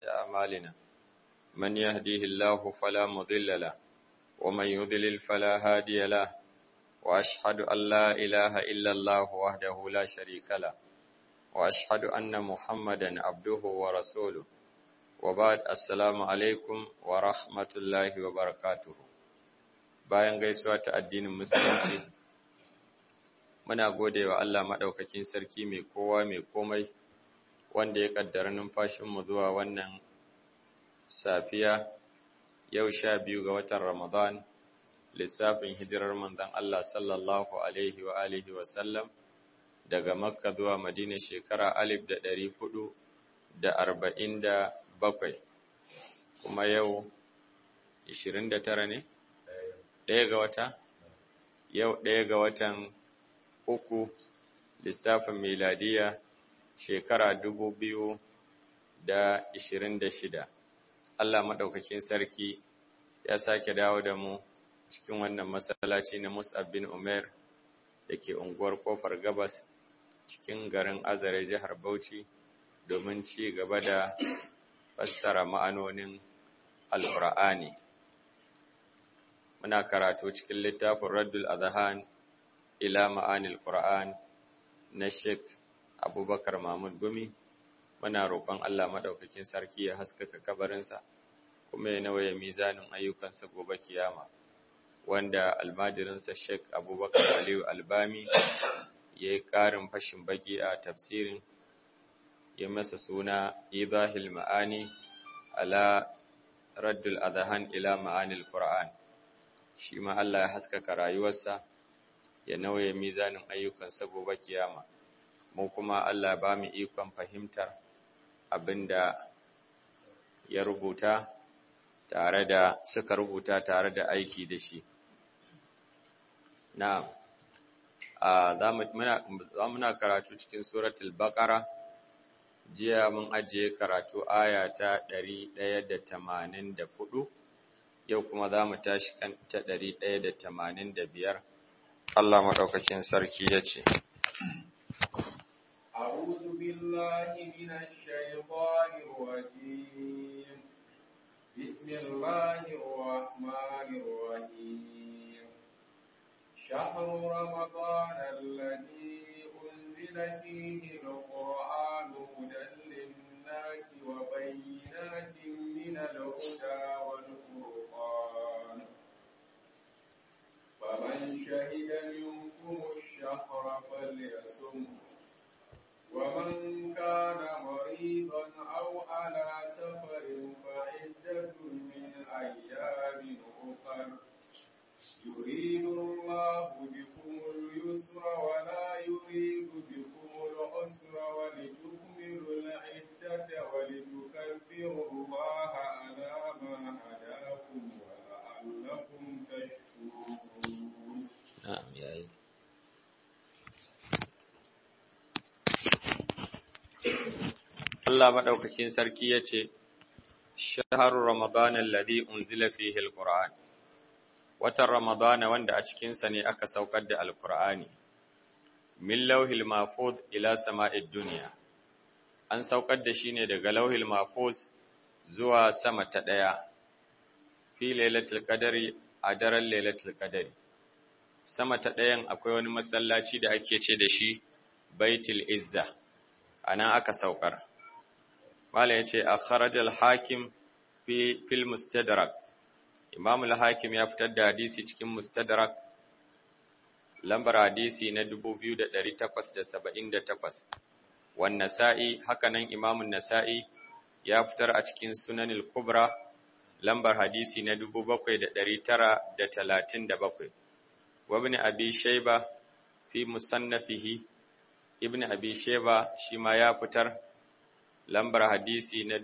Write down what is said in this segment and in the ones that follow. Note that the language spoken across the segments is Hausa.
أعمالنا من يهديه الله فلا مضل له ومن يضلل فلا هادي له وأشهد أن لا إله إلا الله وحده لا شريك له وأشهد أن محمدا عبده ورسوله وبعد السلام عليكم ورحمة الله وبركاته bayan gaisuwa ta addinin musulunci muna gode wa Allah maɗaukakin sarki mai kowa mai komai wanda ya ƙaddara numfashinmu zuwa wannan safiya yau sha biyu ga watan Ramadan lissafin hijirar manzon Allah sallallahu alaihi wa alihi wa sallam daga Makka zuwa Madina shekara alif da ɗari hudu da arba'in da bakwai kuma yau ishirin da tara ne? ɗaya ga wata? Yau ɗaya ga watan uku lissafin miladiya shekara dubu biyu da ishirin da shida. Allah maɗaukakin sarki ya sake dawo da mu cikin wannan masallaci na Mus'ab bin Umair da ke unguwar Kofar Gabas cikin garin Azare jihar Bauchi domin ci gaba da fassara ma'anonin Alƙur'ani. Muna karatu cikin littafin Raddul Adhan ila ma'anil Qur'an na Sheikh Abubakar Mahmud Gumi. Muna roƙon Allah maɗaukakin sarki ya haskaka kabarinsa kuma ya nawaye mizanin ayyukansa gobe kiyama. Wanda almajirinsa Sheikh Abubakar Aliyu Albami ya yi ƙarin fashin baki a tafsirin ya masa suna Ibahil Ma'ani ala Raddul Adhan ila ma'anil Qur'an. shi ma Allah ya haskaka rayuwarsa ya nauye mizanin ayyukansa gobe kiyama mu kuma Allah ba mu ikon fahimtar abinda ya rubuta tare da suka rubuta tare da aiki da shi na'am a za muna karatu cikin suratul baqara jiya mun ajiye karatu aya ta 184 yau kuma za mu tashi kan ta ɗari ɗaya da tamanin da biyar Allah maɗaukakin sarki ya ce أعوذ بالله من الشيطان الرجيم بسم الله الرحمن الرحيم شهر رمضان الذي أنزل فيه القرآن هدى للناس وبينات من الهدى والفرقان فمن شهد منكم الشهر فليصم ومن كان مريضا أو على سفر فعدة من أيام أخر يريد الله بكم اليسر ولا يريد بكم العسر ولتكملوا العدة ولتكبروا الله على ما هداكم ولعلكم تشكرون نعم يا أيها Allah maɗaukakin sarki ya ce, Shaharu Ramadan alladhi unzila fihi al-Qur'an Watan Ramadana wanda a cikinsa ne aka saukar da Alƙur'ani, min lauhil mafuz ila sama'id duniya, an saukar da shi ne daga lauhil mafuz zuwa sama ta ɗaya, fi lailatul qadari a daren lailatul qadari. Sama ta ɗayan akwai wani masallaci da ake ce da shi Baitul Izza, a nan aka saukar. Malam ya ce, a kharajal hakim fi fil mustadrak Imam al-Hakim ya fitar da hadisi cikin Mustadrak lambar hadisi na 2878 wan Nasa'i hakanan Imam an-Nasa'i ya fitar a cikin Sunan al-Kubra lambar hadisi na 7937 wa ibn Abi Shayba fi musannafihi Ibn Abi Shayba shi ma ya fitar lambar hadisi na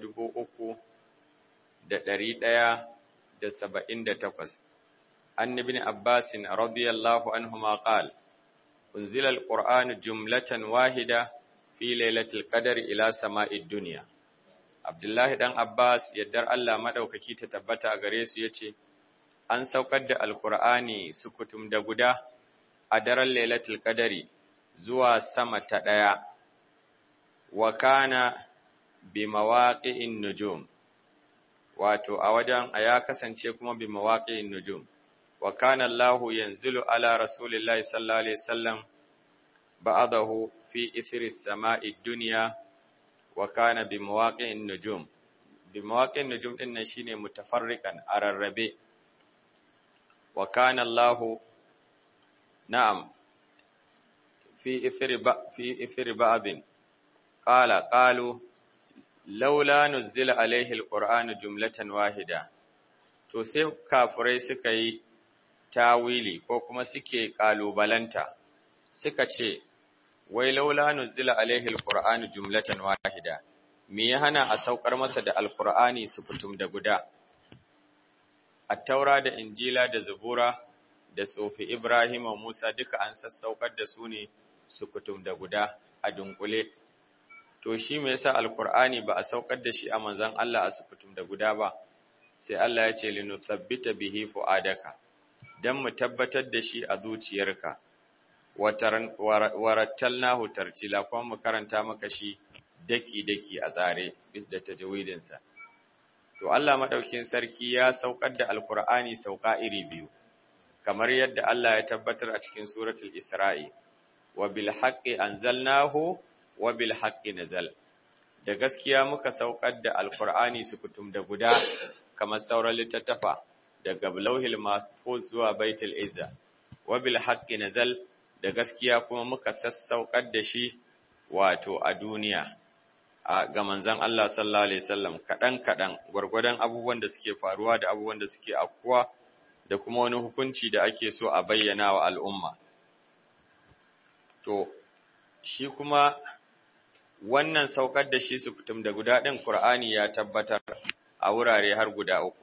3100 da saba'in da takwas. An ibn Abbasin radiyallahu anhuma qal unzila al-Qur'anu jumlatan wahida fi lailatul qadr ila sama'id dunya. Abdullahi dan Abbas yaddar Allah madaukaki ta tabbata a gare su yace an saukar da Al-Qur'ani sukutum da guda a daren lailatul qadri zuwa sama ta daya wa kana bi mawaqi'in nujum wato a wajen ya kasance kuma bi mawaqi'in nujum wa kana Allah yanzilu ala rasulillahi sallallahu alaihi wasallam ba'dahu fi ithri as-sama'i dunya wa kana bi mawaqi'in nujum bi mawaqi'in nujum din nan shine mutafarriqan ararrabe wa kana Allah na'am fi ithri ba fi ithri ba'din qala qalu laula nuzila alaihi alqur'anu jumlatan wahida to sai kafirai suka yi tawili ko kuma suke kalubalanta suka ce wai laula nuzila alaihi alqur'anu jumlatan wahida me ya hana a saukar masa da alqur'ani su fitum da guda at-taura da injila da zabura da tsofi ibrahim wa musa duka an sassaukar da su ne su fitum da guda a dunkule to shi me yasa alqur'ani ba a saukar da shi a manzon Allah a sufutum da guda ba sai Allah ya ce linuthabbita bihi fuadaka dan mu tabbatar da shi a zuciyarka warattalnahu tartila kuma mu karanta maka shi daki daki a tsare bis da tajwidin sa to Allah madaukin sarki ya saukar da alqur'ani sauka iri biyu kamar yadda Allah ya tabbatar a cikin suratul isra'i wa bil haqqi anzalnahu wa bil haqqi nazal da gaskiya muka saukar da alqur'ani sukutum da guda kamar sauran littattafa daga lauhil mahfuz zuwa baitul izza wa bil haqqi nazal da gaskiya kuma muka sassaukar da shi wato a duniya a ga manzon Allah sallallahu alaihi wasallam kadan kadan gurgurdan abubuwan da suke faruwa da abubuwan da suke afkuwa da kuma wani hukunci da ake so a bayyana wa al'umma to shi kuma wannan saukar da shi su fitum da guda ɗin Kur'ani ya tabbatar a wurare har guda uku.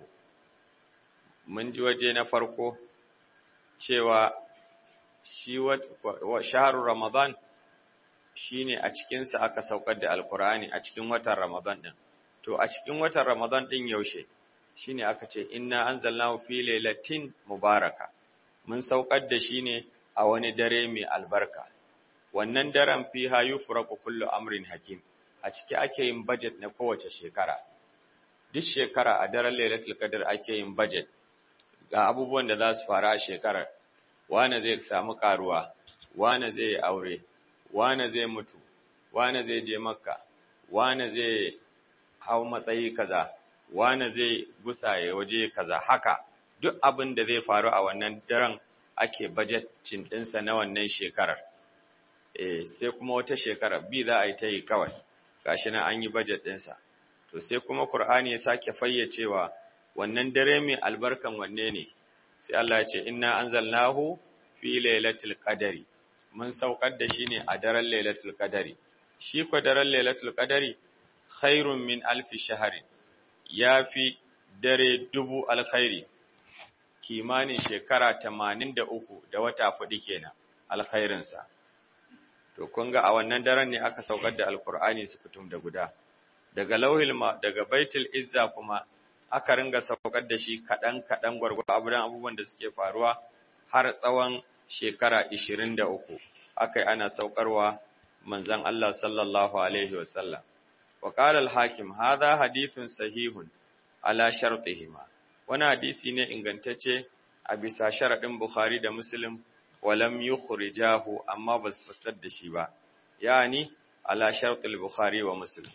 Mun ji waje na farko cewa shi shaharu Ramadan shi ne a cikinsa aka saukar da Alkur'ani a cikin watan Ramadan ɗin. To, a cikin watan Ramadan ɗin yaushe shi ne aka ce, Inna an zalna fi lailatin mubaraka, mun saukar da shi ne a wani dare mai albarka. wannan daren fiha yufraqu kullu amrin hakim a ciki ake yin budget na kowace shekara duk shekara a daren lailatul qadr ake yin budget ga abubuwan da za su faru a shekarar wane zai samu karuwa wane zai yi aure wane zai mutu wane zai je makka wane zai hau matsayi kaza wane zai gusaye waje kaza haka duk abin da zai faru a wannan daren ake budget cin ɗinsa na wannan shekarar eh sai kuma wata shekara bi za a yi ta yi kawai gashi nan an yi budget ɗinsa to sai kuma Qur'ani ya sake fayyacewa wannan dare mai albarkan wanne ne sai Allah ya ce inna anzalnahu fi lailatul qadari mun saukar da shi ne a daren lailatul qadari shi ko daren lailatul qadari khairun min alfi shahrin yafi dare dubu alkhairi kimanin shekara 83 da wata fudu kenan alkhairinsa to kun ga a wannan daren ne aka saukar da alkur'ani su fitum da guda daga lauhil ma daga baitul izza kuma aka ringa saukar da shi kadan kadan gwargwado abudan abubuwan da suke faruwa har tsawon shekara 23 akai ana saukarwa manzon Allah sallallahu alaihi wasallam wa qala al-hakim hadha hadithun sahihun ala shartihima wani hadisi ne ingantacce a bisa sharadin bukhari da muslim walam yukhrijahu amma bas fastar da shi ba yani ala shartul bukhari wa muslim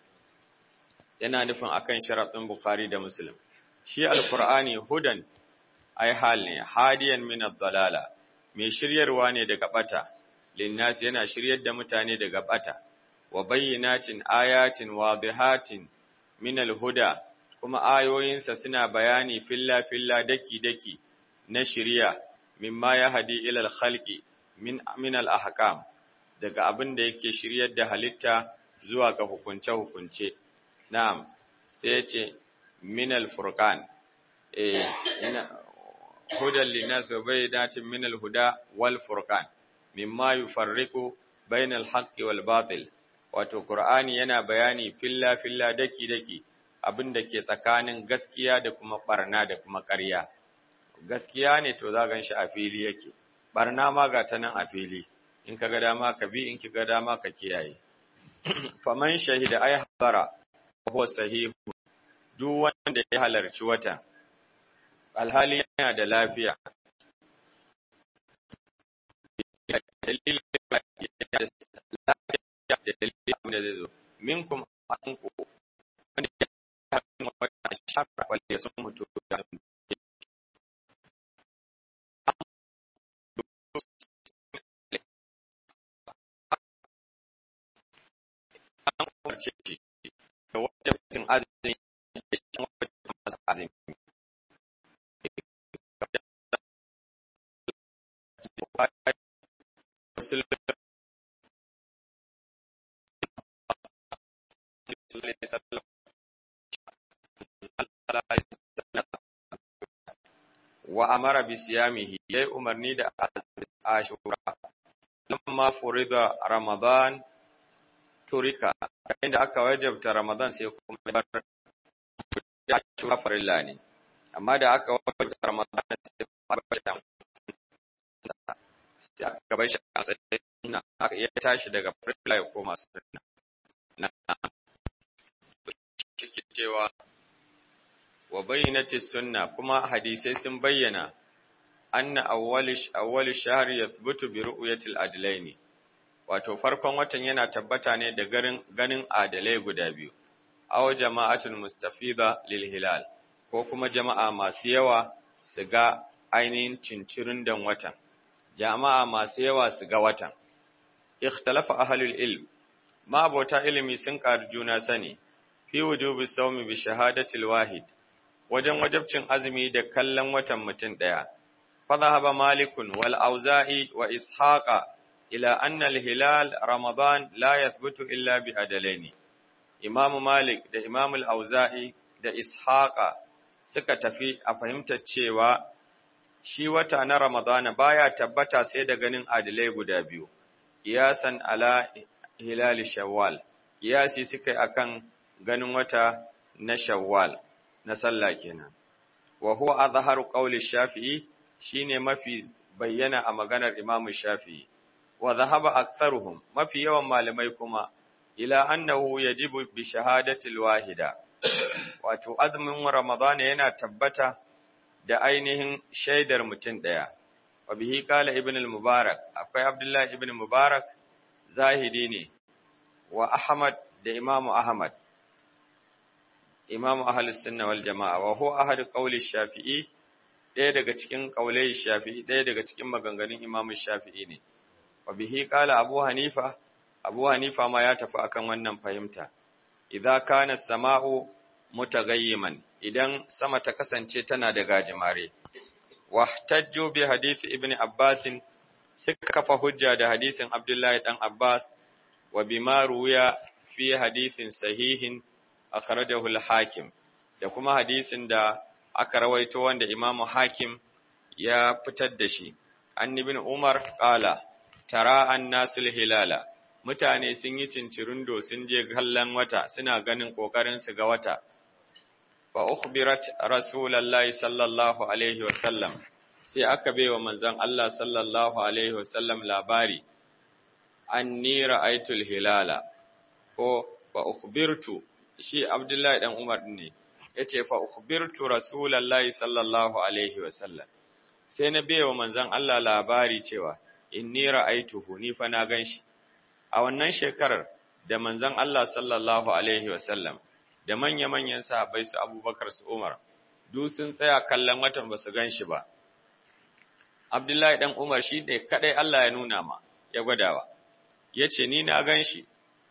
yana nufin akan sharadin bukhari da muslim shi alqur'ani hudan ai hal ne hadiyan min ad-dalala mai shiryarwa ne daga bata linnas yana shiryar da mutane daga bata wa bayyinatin ayatin wadihatin min al-huda kuma ayoyinsa suna bayani filla filla daki daki na shiriya mimma ya hadi ilal khalqi min min al ahkam daga abin da yake shiryar da halitta zuwa ga hukunce hukunce na'am sai ya ce min al furqan eh ina hudan linnas wa bayyinatin min al huda wal furqan mimma yufarriqu bainal haqqi wal batil wato qur'ani yana bayani filla filla daki daki abin da ke tsakanin gaskiya da kuma barna da kuma ƙarya gaskiya ne to za gan shi a fili yake barna ma ga ta nan a fili in ka ga dama ka bi in ki ga dama ka kiyaye faman shahida ay habara huwa sahihu duk wanda ya halarci wata alhali yana da lafiya dalilin da dalilin da zai zo minkum anku wanda ya halarci wata shafar wale sun mutu da an umarce shi da wata mutum azumi da shi wata masa azumi wa amara bi siyamihi yayi umarni da ashura lamma furida ramadan turika inda aka wajabta ramadan sai kuma bar ya ashura farilla ne amma da aka wajabta ramadan sai kuma bar sai aka bar shi a tsayin aka ya tashi daga farilla ya koma sunna na ciki cewa wa bayyinati sunna kuma hadisai sun bayyana anna awwalish awwal shahr yathbutu bi ru'yati al-adlaini wato farkon watan yana tabbata ne da garin ganin adalai guda biyu aw jama'atul mustafida lil hilal ko kuma jama'a masu yawa su ga ainihin cincirin dan watan jama'a masu yawa su ga watan ikhtalafa ahlul ilm ma abota ilimi sun ƙari juna sani fi wujubi sawmi bi shahadatil wahid wajen wajabcin azumi da kallon watan mutum ɗaya. Fadhahaba Malikun wal Auza'i wa Ishaqa ila anna al-hilal Ramadan la yathbutu illa bi adalaini. Imam Malik da Imam al-Auza'i da Ishaqa suka tafi a fahimtar cewa shi wata na Ramadana baya tabbata sai da ganin adalai guda biyu. Iyasan ala hilal Shawwal. Iyasi suka yi akan ganin wata na Shawwal. na sallah kenan wa huwa azharu qawli shafi'i shine mafi bayyana a maganar imam shafi'i wa dhahaba aktharuhum mafi yawan malamai kuma ila annahu yajibu bi shahadati alwahida wato azumin ramadana yana tabbata da ainihin shaidar mutum daya wa bihi qala ibn al-mubarak akwai abdullahi ibn mubarak zahidi ne wa ahmad da imamu ahmad imamu ahlus sunna wal jama'a wa huwa ahad qawli shafi'i ɗaya daga cikin qaulai shafi'i ɗaya daga cikin maganganun imamu shafi'i ne wa bihi qala abu hanifa abu hanifa ma ya tafi akan wannan fahimta idza kana samau mutaghayyiman idan sama ta kasance tana da gajimare wahtajju bi hadith ibn abbas suka kafa hujja da hadisin abdullahi dan abbas wa bima ruya fi hadithin sahihin akhrajahu al-Hakim da kuma hadisin da aka rawaito wanda Imam Hakim ya fitar da shi an ibn Umar qala tara an-nasul hilala mutane sun yi cincirindo sun je kallon wata suna ganin kokarin su ga wata fa ukhbirat rasulullahi sallallahu alaihi wa sallam sai aka baiwa manzon Allah sallallahu alaihi wa sallam labari anni ra'aytul hilala ko fa ukhbirtu shi Abdullahi dan Umar ne yace fa ukhbirtu Rasulullahi sallallahu alaihi wasallam sai na bayo manzon Allah labari cewa inni ra'aituhu ni fa na ganshi a wannan shekarar da manzon Allah sallallahu alaihi wasallam da manya-manyan sahabbai su Abubakar su Umar duk sun tsaya kallon watan ba su ganshi ba Abdullahi dan Umar shi ne kadai Allah ya nuna ma ya gwadawa yace ni na ganshi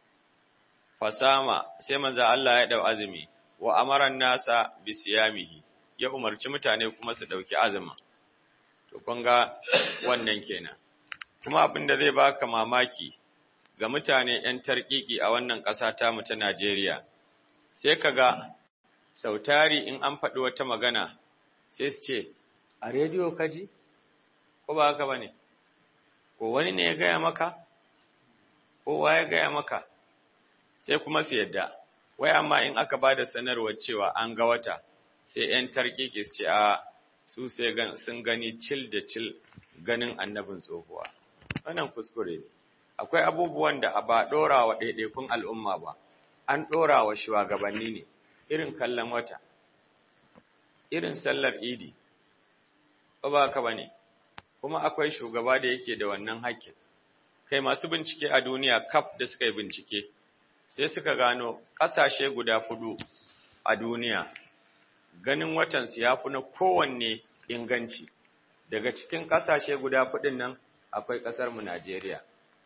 fasama sai manzo Allah ya dau azumi wa amaran nasa bi siyamihi ya umarci mutane kuma su dauki azumi to kun ga wannan kenan kuma abin da zai baka mamaki ga mutane yan tarkiki a wannan ƙasa ta mu ta Najeriya sai kaga sautari in an faɗi wata magana sai su ce a rediyo kaji ko ba haka bane ko wani ne ya gaya maka ko wa ya gaya maka sai kuma su yadda wai amma in aka ba da sanarwar cewa an ga wata sai 'yan tarkiki su ce a su sai sun gani cil da cil ganin annabin tsohuwa wannan kuskure ne akwai abubuwan da ba ɗora wa ɗaiɗaikun al'umma ba an ɗora wa shugabanni ne irin kallon wata irin sallar idi ba ba ka bane kuma akwai shugaba da yake da wannan haƙƙin kai masu bincike a duniya kaf da suka yi bincike sai suka gano ƙasashe guda fudu a duniya ganin watansu ya fi na kowanne inganci daga cikin ƙasashe guda fudin nan akwai ƙasarmu Najeriya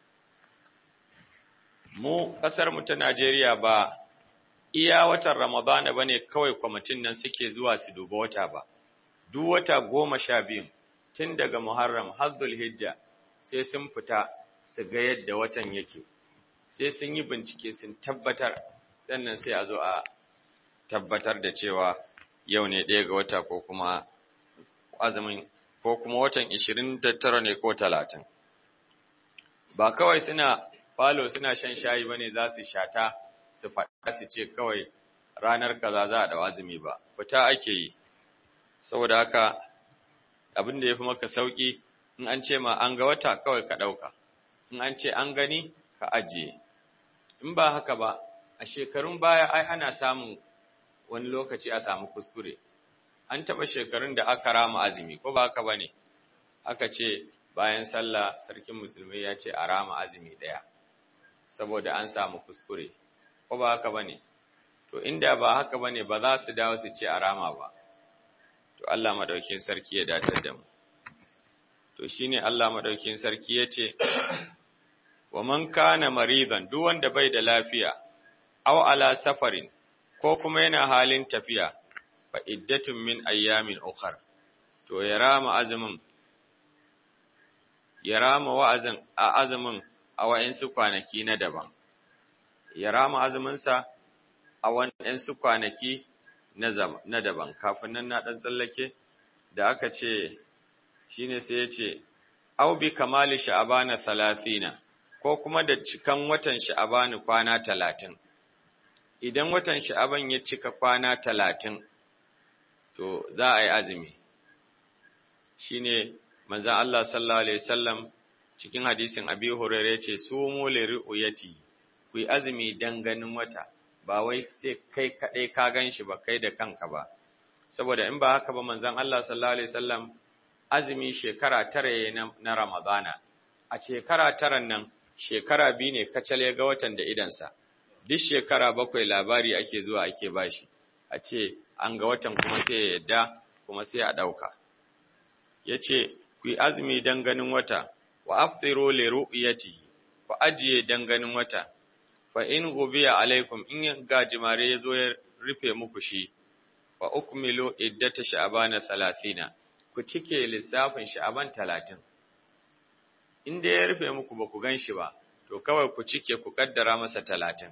mu ƙasarmu ta Najeriya ba iya watan Ramadana ba ne kawai kwamitin nan suke zuwa su duba wata ba duk wata goma sha biyu tun daga Muharram har Zulhijja sai sun fita su ga yadda watan yake sai sun yi bincike sun tabbatar sannan sai a zo a tabbatar da cewa yau ne ɗaya ga wata ko kuma azumin ko kuma watan 29 ne ko 30 ba kawai suna falo suna shan shayi bane za su shata su faɗa su ce kawai ranar kaza za a da azumi ba fita ake yi saboda haka abin da ya fi maka sauƙi in an ce ma an ga wata kawai ka ɗauka in an ce an gani ka ajiye in ba haka ba a shekarun baya ai ana samun wani lokaci a samu kuskure an taɓa shekarun da aka rama azumi ko ba haka ba ne aka ce bayan sallah sarkin musulmi ya ce a rama azumi ɗaya saboda an samu kuskure ko ba haka ba ne to inda ba haka ba ne ba za su dawo su ce a rama ba to Allah maɗaukin sarki ya datar da mu to shine Allah maɗaukin sarki ya ce wa man kana maridan duk wanda bai da lafiya aw ala safarin ko kuma yana halin tafiya fa iddatun min ayyamin ukhar to ya rama azumin ya rama wa'azin a azumin a wa'insu kwanaki na daban ya rama azuminsa a wa'insu kwanaki na daban kafin nan na ɗan tsallake da aka ce shine sai ya ce au bi kamali sha'abana thalathina ko kuma da cikan watan sha'abani kwana talatin idan watan sha'aban ya cika kwana talatin to za a yi azumi shine manzon Allah sallallahu alaihi wasallam cikin hadisin Abi Hurairah yace sumu li ru'yati ku yi azumi dan ganin wata ba wai sai kai kadai ka ganshi ba kai da kanka ba saboda in ba haka ba manzon Allah sallallahu alaihi wasallam azumi shekara tara na, na Ramadana a shekara taran nan shekara biyu ne kacal ya ga watan da idansa duk shekara bakwai labari ake zuwa ake bashi a ce an ga watan kuma sai ya yadda kuma sai a ɗauka ya ce ku yi azumi don ganin wata wa aftiru li ru'yatihi ku ajiye don ganin wata fa in gubiya alaikum in gajimare ya zo ya rufe muku shi fa ukmilu iddata sha'bana 30 ku cike lissafin sha'ban 30 in da ya rufe muku ba ku gan shi ba to kawai ku cike ku kaddara masa 30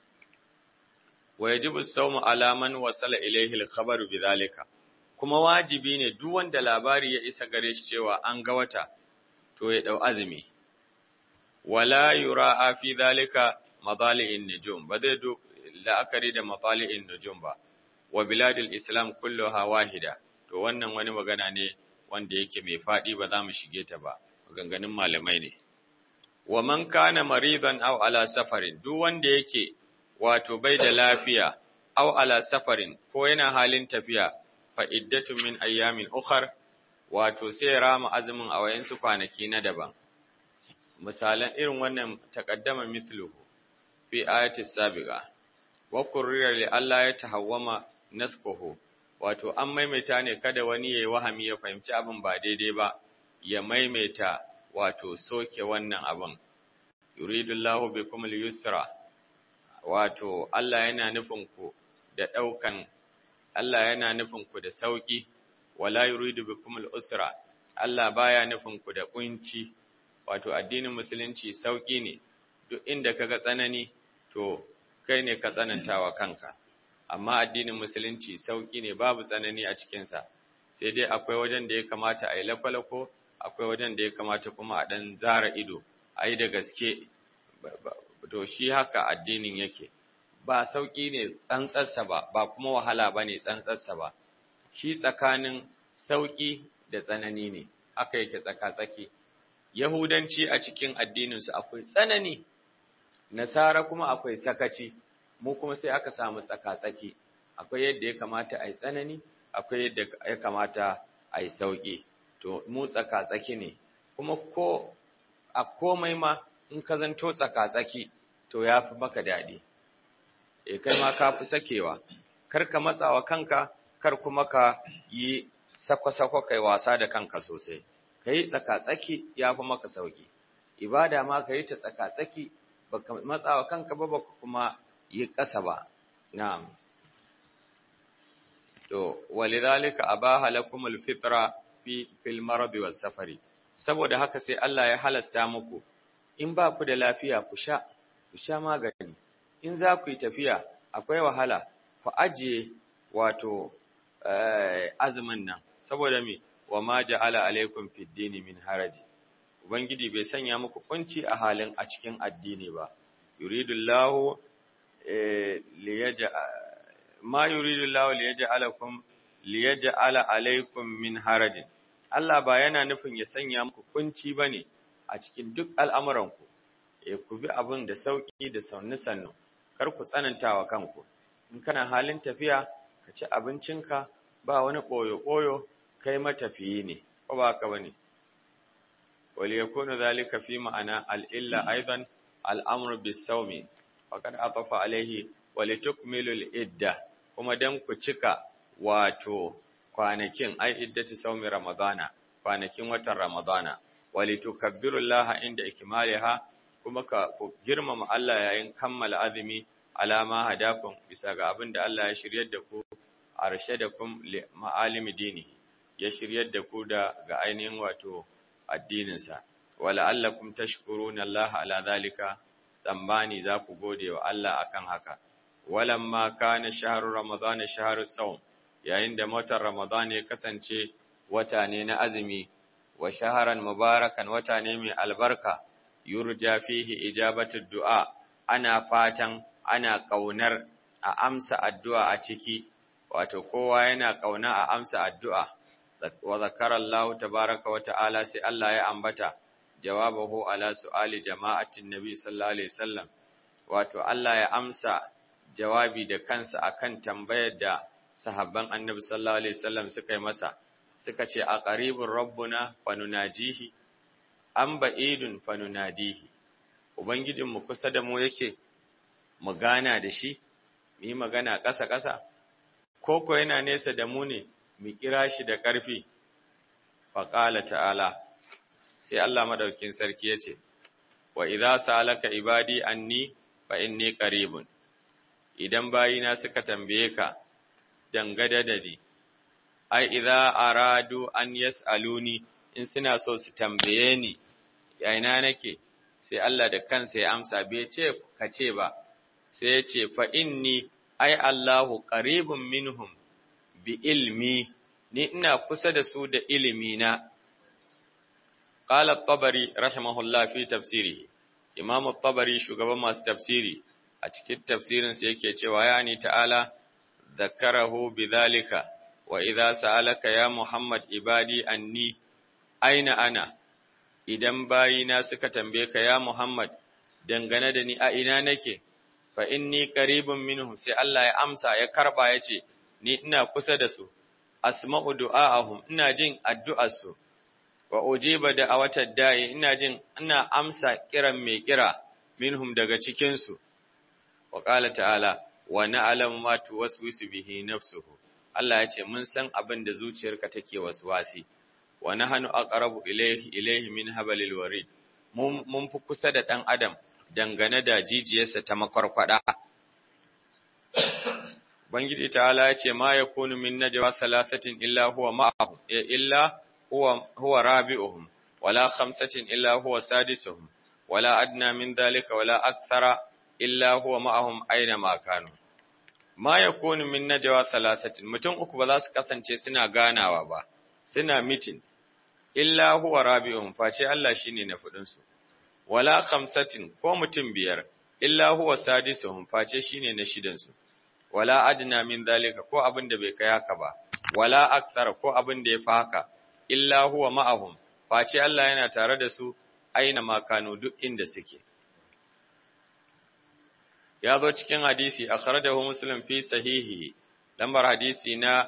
wa yajibu as-sawmu ala man wasala ilayhi al-khabaru bidhalika kuma wajibi ne duk wanda labari ya isa gare shi cewa an ga wata to ya dau azumi wala yura'a fi dhalika madali'in nujum ba zai do la'akari da madali'in nujum ba wa biladil islam kulluha wahida to wannan wani magana ne wanda yake mai fadi ba za mu shige ta ba maganganun malamai ne wa man kana maridan aw ala safarin duk wanda yake wato bai da lafiya aw ala safarin ko yana halin tafiya fa iddatun min ayyamin ukhar wato sai rama azumin a wayansu kwanaki na daban misalan irin wannan taqaddama mithluhu fi ayati sabiqa wa qurriya li alla yatahawwama nasquhu wato an maimaita ne kada wani yayi wahami ya fahimci abin ba daidai ba ya maimaita wato soke wannan abin yuridullahu bikum al-yusra wato Allah yana nufin ku da daukan Allah yana nufin ku da sauki wala yuridu bikum al-usra Allah baya nufin ku da kunci wato addinin musulunci sauki ne duk inda kaga tsanani to kai ne ka tsanantawa kanka amma addinin musulunci sauki ne babu tsanani a cikin sa sai dai akwai wajen da ya kamata a yi lafalako akwai wajen da ya kamata kuma a dan zara ido a yi da gaske to shi haka addinin yake ba sauƙi ne tsantsarsa ba, ba kuma wahala ba ne tsantsarsa ba, shi tsakanin sauƙi da tsanani ne, aka yake tsaka-tsaki. Yahudanci a cikin addininsu akwai tsanani, Nasara kuma akwai sakaci, mu kuma sai aka samu tsaka-tsaki akwai yadda ya kamata a yi tsanani akwai yadda ya kamata a yi sauƙi to mu tsaka-tsaki ne kuma ko a komai ma in ka zanto tsaka-tsaki to ya fi maka daɗi e kai ma ka fi sakewa kar ka matsawa kanka kar kuma ka yi sako-sako kai wasa da kanka sosai ka yi tsaka-tsaki ya fi maka sauƙi ibada ma ka yi ta tsaka-tsaki baka matsawa kanka ba baka kuma yi ƙasa ba na'am to walidhalika abaha lakum alfitra fi fil marad was safari saboda haka sai Allah ya halasta muku in ba ku da lafiya ku sha ku sha magani in za ku yi tafiya akwai wahala ku ajiye wato azumin nan saboda me wa ma ja'ala alaikum fid dini min haraji ubangiji bai sanya muku kunci a halin a cikin addini ba yuridullahu liyaja ma yuridullahu liyaj'alakum liyaj'ala alaikum min harajin Allah ba yana nufin ya sanya muku kunci bane a cikin duk al'amuranku eh ku bi abin da sauki da sannu sannu kar ku tsanantawa kanku in kana halin tafiya ka ci abincinka ba wani koyo koyo kai matafiyi ne ko ba haka bane wal yakunu zalika fi ma'ana al illa aidan al amru bis sawmi faqad atafa alaihi wa litukmilu al idda kuma dan ku cika wato kwanakin ai iddati sawmi ramadana kwanakin watan ramadana wa litukabbiru allaha inda ikmaliha kuma ka ku girmama Allah yayin kammala azumi alama hadakum bisa ga abin da Allah ya shiryar da ku arshadakum li ma'alimi dini ya shiryar da ku da ga ainihin wato addininsa wala allakum tashkuruna Allah ala zalika tsammani za ku gode wa Allah akan haka walamma kana shahru ramadan shahru sawm yayin da watan ramadan ya kasance wata ne na azumi wa shaharan mubarakan wata ne mai albarka yurja fihi ijabatu du'a ana fatan ana kaunar a amsa addu'a a ciki wato kowa yana kauna a amsa addu'a wa zakara Allah tabaraka wa ta'ala sai Allah ya ambata jawabahu ala su'ali jama'atin nabi sallallahu alaihi wasallam wato Allah ya amsa jawabi da kansa akan tambayar da sahabban annabi sallallahu alaihi wasallam suka yi masa suka ce a qaribur rabbuna fanunajihi an ba'idun fanunadihi ubangijinmu kusa da mu yake mu gana da shi mu yi magana ƙasa-ƙasa ko ko yana nesa da mu ne mu kira shi da ƙarfi faƙala ta'ala sai Allah madaukin sarki ya ce wa idza salaka ibadi anni fa inni qaribun idan bayina suka tambaye ka dangada da ni ai idza aradu an yasaluni in suna so su tambaye ni yaina nake sai Allah da kansa ya amsa bai ce ka ce ba sai ya ce fa inni ai Allahu qaribun minhum bi ilmi ni ina kusa da su da ilimi na qala at-tabari rahimahullah fi tafsirihi imam at-tabari shugaban masu tafsiri a cikin tafsirin sa yake cewa yani ta'ala dhakkarahu bidhalika wa idza sa'alaka ya muhammad ibadi anni aina ana idan bayina suka tambaye ka ya Muhammad dangane da ni a ina nake fa inni qaribun minhum sai Allah ya amsa ya karba yace ni ina kusa da su asma'u du'aahum ina jin addu'ar su wa ujiba da'awatad da'i ina jin ina amsa kiran mai kira minhum daga cikin su wa qala ta'ala wa na'lamu ma tuwaswisu bihi nafsuhu Allah yace mun san abin da zuciyarka take waswasi wa nahnu aqrabu ilayhi ilayhi min habalil warid mun fi kusa da dan adam dangane da jijiyarsa ta makwarkwada Bangiji ta'ala ya ce ma yakunu min najwa thalathatin illa huwa ma'ahum illa huwa huwa rabi'uhum wala khamsatin illa huwa sadisuhum wala adna min dhalika wala akthara illa huwa ma'ahum aina ma kanu ma yakunu min najwa thalathatin mutum uku ba za su kasance suna ganawa ba suna mitin illa huwa rabi'un face Allah shine na fudin su wala khamsatin ko mutum biyar illa huwa sadisuhum face shine na shidan su wala adna min zalika ko abin da bai kai haka ba wala akthara ko abin da yafi haka illa huwa ma'ahum face Allah yana tare da su aina makanu duk inda suke ya zo cikin hadisi akhrajahu muslim fi sahihi lambar hadisi na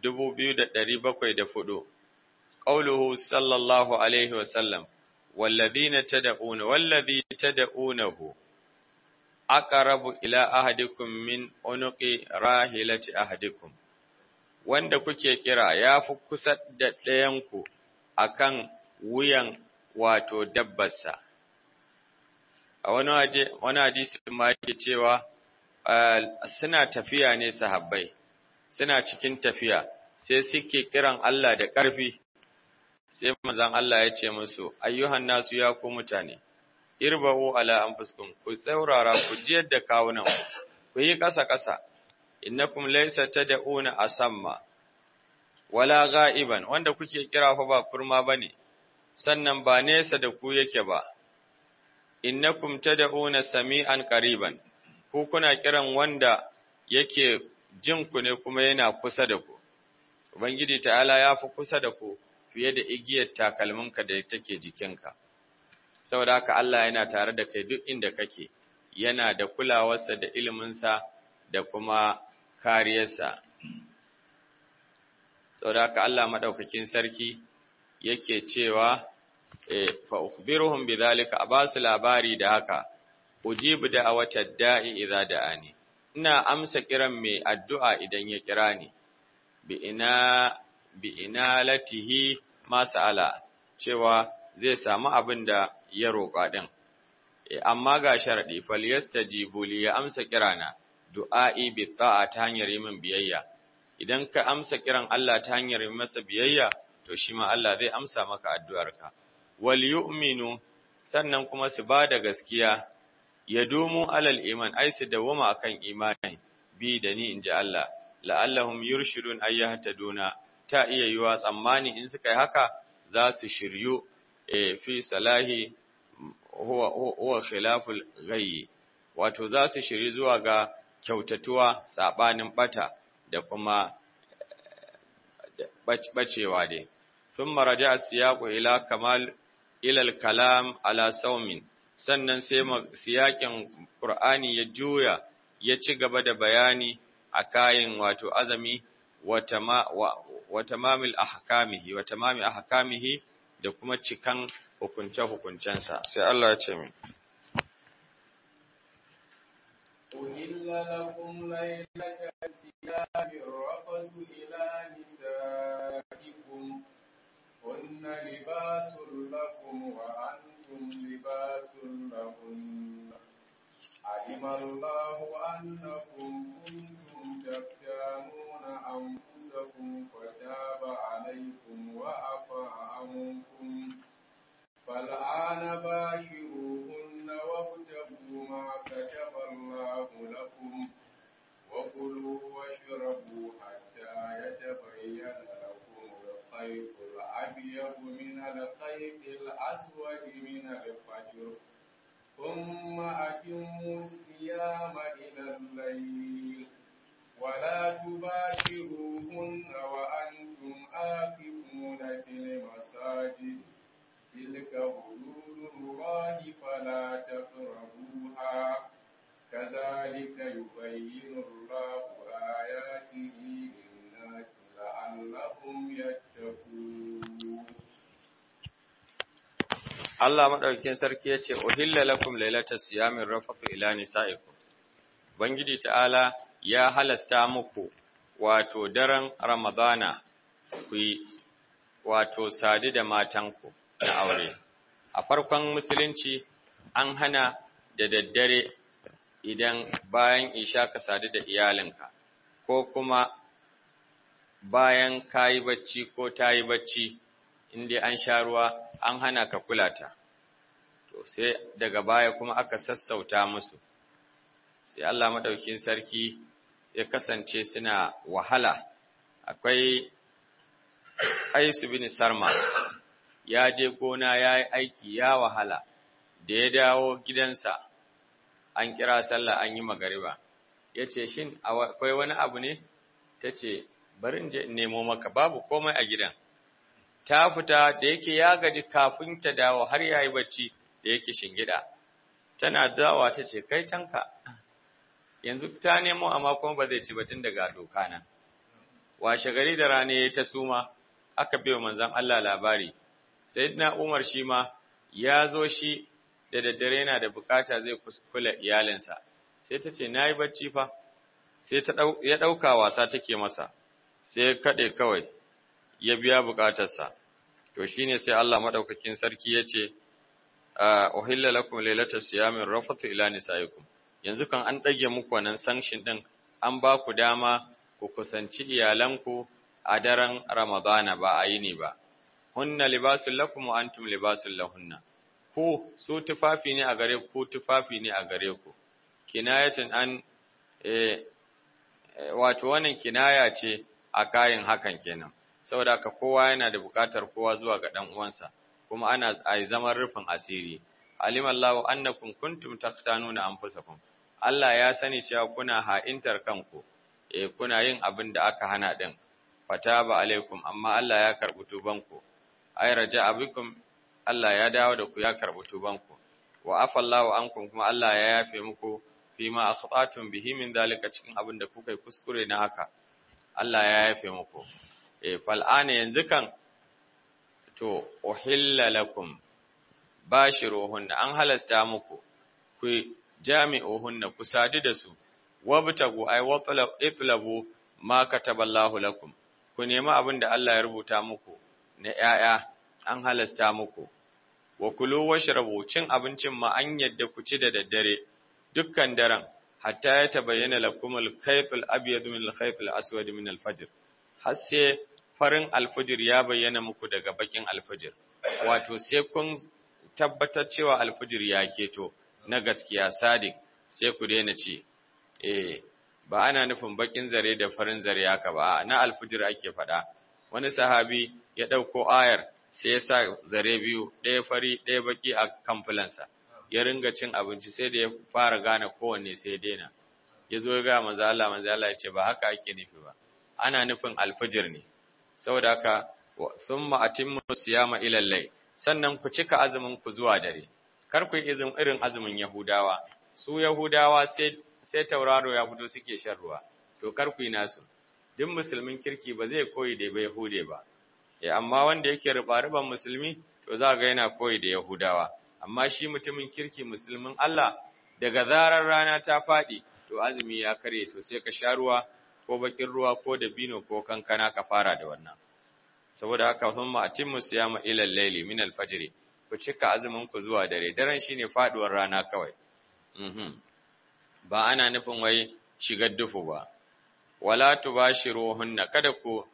2704 qauluhu sallallahu alaihi wasallam walladhina tad'una walladhi tad'unahu aqrabu ila ahadikum min unuqi rahilati ahadikum wanda kuke kira yafi kusa da ɗayanku akan wuyan wato dabbarsa a wani waje wani hadisi ma yake cewa suna tafiya ne sahabbai suna cikin tafiya sai suke kiran Allah da ƙarfi sai manzon Allah ya ce musu ayyuhan nasu ya ku mutane irba'u ala anfusikum ku tsaurara ku jiyar da kawunan ku yi ƙasa ƙasa innakum laysa tad'una asamma wala ghaiban wanda kuke kira fa ba kurma bane sannan ba nesa da ku yake ba innakum tad'una sami'an qariban ku kuna kiran wanda yake jin ku ne kuma yana kusa da ku ubangiji ta'ala ya fi kusa da ku fiye da igiyar takalminka da take jikinka saboda haka Allah yana tare da kai duk inda kake yana da kulawarsa da iliminsa da kuma kariyarsa saboda haka Allah madaukakin sarki yake cewa fa ukhbiruhum bidhalika abasu labari da haka ujibu da'awata da'i idza da'ani ina amsa kiran mai addu'a idan ya kira ni bi ina bi inalatihi masala cewa zai samu abin da ya roƙa din amma ga sharadi falyastajibu li ya amsa kirana du'a'i bi ta'a ta hanyar yi min biyayya idan ka amsa kiran Allah ta hanyar yi masa biyayya to shi ma Allah zai amsa maka addu'arka wal yu'minu sannan kuma su ba da gaskiya ya dumu alal iman ai su dawoma akan imani bi da ni inji Allah la'allahum yurshidun ayyahtaduna ta iya yiwa tsammani in suka yi haka za su shiryu e fi salahi huwa huwa khilaful ghayyi wato za su shiryu zuwa ga kyautatuwa sabanin bata da kuma bacewa dai thumma raja'a siyaqu ila kamal ila al-kalam ala sawmin sannan sai siyakin Qur'ani ya juya ya ci gaba da bayani a kayan wato azami wa tamamil ahkamihi wa tamami ahkamihi da kuma cikan hukunce hukuncensa sai Allah ya ce min أهل لكم ليلة الصيام الرفث إلى نسائكم هن لباس لكم وأنتم لباس لهن علم الله أنكم كنتم تختانون أنفسكم فتاب عليكم وعفى عنكم فالآن باشروهن وابتغوا ما كتب الله لكم وكلوا واشربوا حتى يتبين لكم الخيط الأبيض من الخيط الأسود من الفجر ثم أتموا الصيام إلى الليل ولا تباشروهن وأنتم آكفون في المساجد تلك حدود الله فلا تقربوها كذلك يبين الله آياته للناس لعلهم يتقون Allah madaukakin sarki yace uhilla lakum lailatas siyamir rafatu ila nisaikum Bangiji ta'ala ya halasta muku wato daren Ramadana ku yi wato sadu da matanku na aure a farkon musulunci an hana da daddare idan bayan isha ka sadu da iyalinka ko kuma bayan kayi bacci ko tayi bacci inda an sha ruwa an hana ka kula ta to sai daga baya kuma aka sassauta musu sai Allah madaukin sarki ya kasance suna wahala akwai Qais bin Sarma ya je gona ya yi aiki ya wahala da ya dawo gidansa an kira sallah an yi magariba ya ce shin akwai wani abu ne ta ce bari in je in nemo maka babu komai a gidan ta fita da yake ya gaji kafin ta dawo har ya yi bacci da yake shingida tana dawa ta ce kai tanka yanzu ta nemo amma kuma ba zai ci ba tun daga doka nan washe gari da rana ya ta suma aka biyo manzon Allah labari sayyidina Umar shi ma ya zo shi da daddare yana da bukata zai kula iyalinsa sai ta ce nayi bacci fa sai ta ya dauka wasa take masa sai kade kawai ya biya bukatarsa to shine sai Allah madaukakin sarki yace uhilla lakum laylata siyamin rafatu ila nisaikum yanzu kan an dage muku wannan sanction din an ba ku dama ku kusanci iyalanku a daren Ramadana ba a yini ba hunna libasul lakum wa antum libasul lahunna ku su tufafi ne a gare ku tufafi ne a gare ku kinayatun an eh wato wannan kinaya ce a kayan hakan kenan saboda haka kowa yana da buƙatar kowa zuwa ga dan uwansa kuma ana ai zaman rufin asiri alimallahu annakum kuntum taqtanuna anfusakum Allah ya sani cewa kuna ha'intar kanku eh kuna yin abin da aka hana din fataba alaikum amma Allah ya karbi tubanku ay raja'a bikum Allah ya dawo da ku ya karbi tubanku wa afallahu ankum kuma Allah ya yafe muku fima akhtatum bihi min dalika cikin abin da kuka yi kuskure na haka Allah ya yafe muku eh fal'ana yanzu kan to uhilla lakum bashiruhunna an halasta muku ku jami'uhunna ku sadu da su wabtagu ay watlabu ma kataballahu lakum ku nemi abin da Allah ya rubuta muku na ‘ya'ya an halasta muku, wa kulu washrabu cin abincin ma an yadda ku ci da daddare dukkan daren, hatta ya tabayyana lakumul kaifil abyadu min al-kaifil aswad min al-fajr har sai farin alfajir ya bayyana muku daga bakin alfajir wato sai kun tabbatar cewa alfajir ya keto na gaskiya sadiq sai ku daina ci eh ba ana nufin bakin zare da farin zare haka ba na alfijir ake faɗa wani sahabi ya ɗauko ayar sai ya sa zare biyu ɗaya fari ɗaya baki a kan fulansa ya ringa cin abinci sai da ya fara gane kowanne sai daina ya zo ya ga manzo Allah manzo Allah ya ce ba haka ake nufi ba ana nufin alfijir ne saboda haka thumma atimmu siyama ila al sannan ku cika azumin ku zuwa dare kar ku yi irin azumin yahudawa su yahudawa sai sai tauraro ya fito suke shan ruwa to kar ku yi nasu duk musulmin kirki ba zai koyi da yahude ba eh amma wanda yake riba-riban musulmi to za ga yana koyi da yahudawa amma shi mutumin kirki musulmin Allah daga zarar rana ta faɗi to azumi ya kare to sai ka sha ruwa ko bakin ruwa ko dabino ko kankana ka fara da wannan saboda haka thumma atimmu siyama ila al-layli min al-fajr ku cika azumin ku zuwa dare daren shine faduwar rana kawai mhm ba ana nufin wai shigar dufu ba wala tubashiruhunna kada ku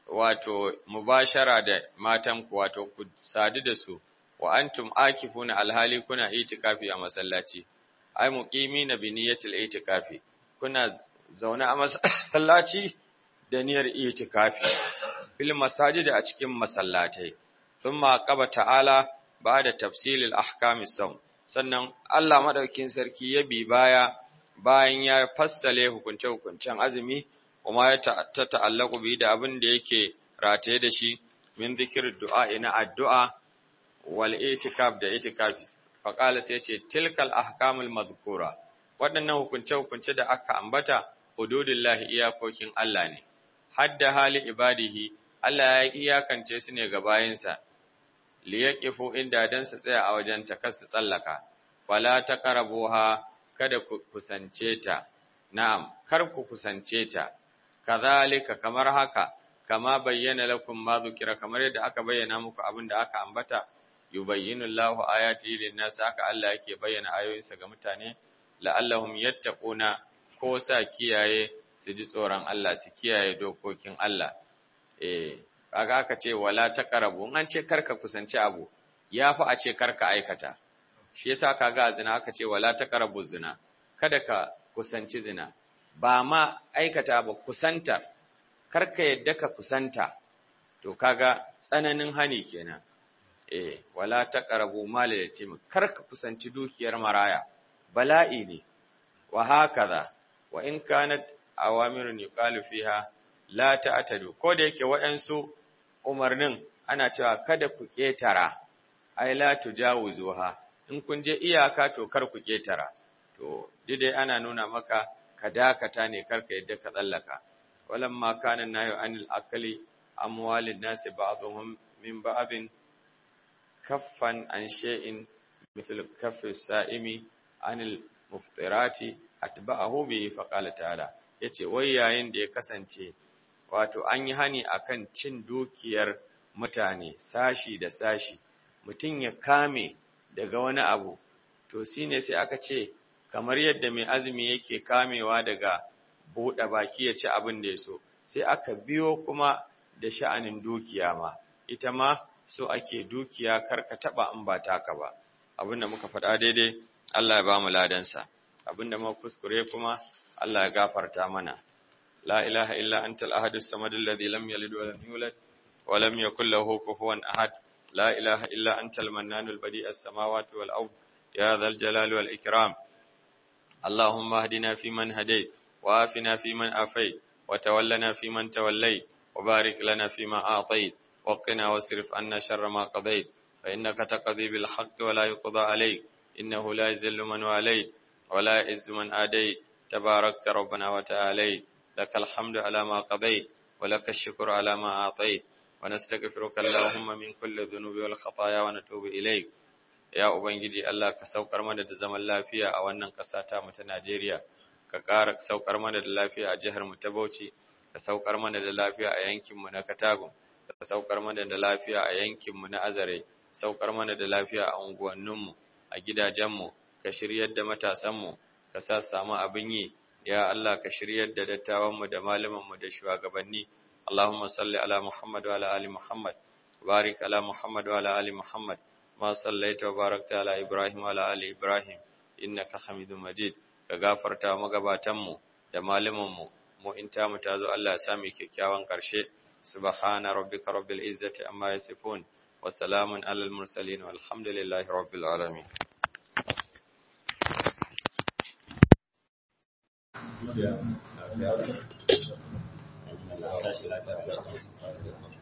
wato mubashara da matan ku wato ku sadu da su wa antum akifuna alhali kuna itikafi a masallaci ai muqimina bi niyyatil itikafi kuna zaune a masallaci da niyyar itikafi fil masajid a cikin masallatai thumma qaba ta'ala ba'da tafsilil ahkamis sawm sannan Allah madaukin sarki ya bi baya bayan ya fassale hukunce-hukuncen azumi kuma ya ta ta'allaku bi da abin da yake rataye da shi min zikir du'a ina addu'a wal itikaf da itikafi faqala sai ce tilkal ahkamul madhkura waɗannan hukunce-hukunce da aka ambata hududillahi iyakokin Allah ne hadda hali ibadihi Allah ya iyakance su ne ga bayinsa liyaqifu inda dan su tsaya a wajen ta kar su tsallaka wala taqrabuha kada ku kusance ta, na'am, kar ku kusance ta, kazalika kamar haka, kama bayyana lakum ma zukira kamar yadda aka bayyana muku abin da aka ambata, yubayyinu Allahu ayati lin-nas haka Allah yake bayyana ayoyinsa ga mutane, la'allahum yattaquna ko sa kiyaye su ji tsoron Allah, su kiyaye dokokin Allah. Eh, kaga aka ce wala taqrabu, an ce karka kusance abu, yafi a ce karka aikata. shi yasa kaga zina aka ce wala taqrabu zina kada ka kusanci zina ba ma aikata ba kusanta karka yadda ka kusanta to kaga tsananin hani kenan eh wala taqrabu mal yatim karka kusanci dukiyar maraya bala'i ne wa hakaza wa in kanat awamirun yuqalu fiha la ta'tadu ko da yake waɗansu umarnin ana cewa kada ku ketara ai la tujawuzuha in kun je iyaka to kar ku ketara to dai ana nuna maka ka dakata ne karka yadda ka tsallaka walamma kana nayu anil akali amwalin nasi ba'dhum min ba'abin kaffan an shay'in mithl kaffi sa'imi anil muftirati atba'ahu bi faqala ta'ala yace wai yayin da ya kasance wato an yi hani akan cin dukiyar mutane sashi da sashi mutum ya kame daga wani abu to shine sai aka ce kamar yadda mai azumi yake kamewa daga buɗe baki ya ci abin da ya so sai aka biyo kuma da sha'anin dukiya ma ita ma so ake dukiya karka taba in ba taka ba abinda muka faɗa daidai Allah ya ba mu ladansa abinda muka kuskure kuma Allah ya gafarta mana la ilaha illa antal ahadus samad alladhi lam yalid wa lam yulad wa lam yakul lahu kufuwan ahad la ilaha illa antal mannanul badi'as samawati wal ard ya dhal jalali wal ikram اللهم اهدنا فيمن هديت وآفنا فيمن آفيت وتولنا فيمن توليت وبارك لنا فيما أعطيت وقنا واصرف عنا شر ما قضيت فإنك تقضي بالحق ولا يقضى عليك إنه لا يذل من واليت ولا يعز من آديت تباركت ربنا وتعاليت لك الحمد على ما قضيت ولك الشكر على ما أعطيت ونستغفرك اللهم من كل الذنوب والخطايا ونتوب إليك ya Ubangiji Allah ka saukar mana da zaman lafiya a wannan ƙasa ta mu ta Najeriya, ka ƙara saukar mana da lafiya a jihar mu ta Bauchi, ka saukar mana da lafiya a yankin mu na Katagun, ka saukar mana da lafiya a yankin mu na Azare, saukar mana da lafiya a unguwannin mu, a gidajen mu, ka shiryar da matasan mu, ka sa samu abin yi, ya Allah ka shiryar da dattawan mu da malaman mu da shugabanni. Allahumma salli ala Muhammad wa ala ali Muhammad, barik ala Muhammad wa ala ali Muhammad. ما صليت وباركت على إبراهيم وعلى آل إبراهيم إنك حميد مجيد ka gafarta magabatanmu da malumanmu mu in ta mu tazo Allah ya sami kyakkyawan ƙarshe subhana rabbika rabbil izzati amma yasifun wa salamun alal mursalin walhamdulillahi rabbil alamin Yeah.